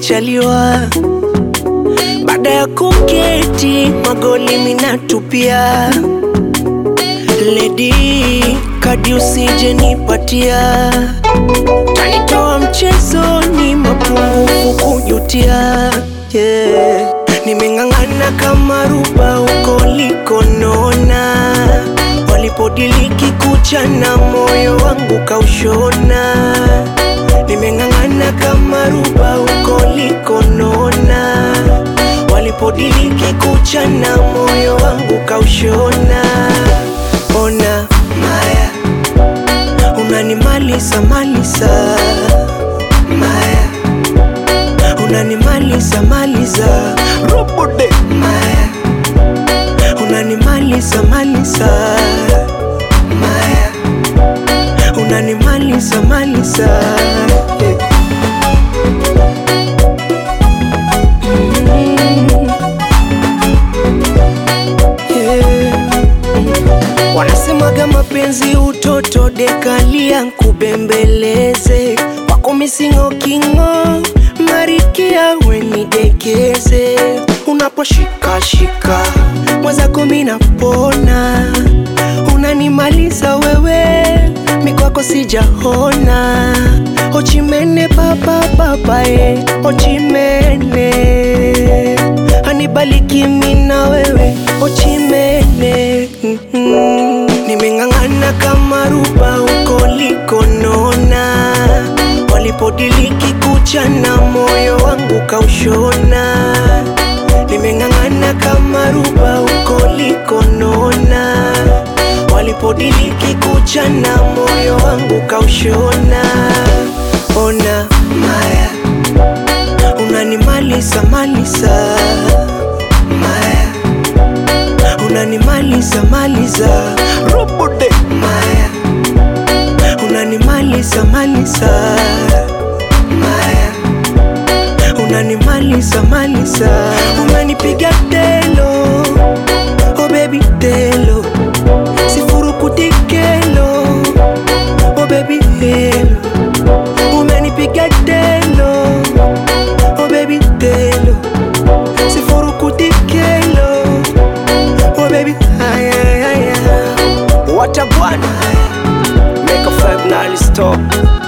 nimechaliwa baada ya kuketi magoli minatupia ledi kadi usije nipatia tanitoa mchezoni mapungufu kujutia yeah. nimeng'ang'ana kama ruba uko likonona walipodiliki kucha na moyo wangu kaushona nimeng'ang'ana kama ruba uko likonona walipodiliki kucha na moyo wangu kaushona ona maya unanimalisa malisa maya unanimalisa maliza robode maya unanimalisa malisa maya unanimalisa malisa yeah. Yeah. Wanasemaga mapenzi utoto dekalia nkubembeleze wako misingo kingo marikia wenidekeze unaposhikashika mwenzako minapona unanimaliza wewe mikwako sijahona ochimene papapapae ochimene anibaliki mina wewe ochimene mm-hmm. nimeng'ang'ana kama ruba uko likonona walipodiliki kucha na moyo wangu kaushona nimeng'ang'ana kama ruba uko likonona walipodiliki kucha na moyo wangu kaushona ona maya unanimalisa malisa maya unanimalisa maliza robode maya unanimalisa malisa maya unanimalisa malisa unanipiga telo oh baby telo sifurukutikelo oh baby helo umenipiga telo oh baby telo sifurukutikelo oh baby haya haya watabwana make a five nine stop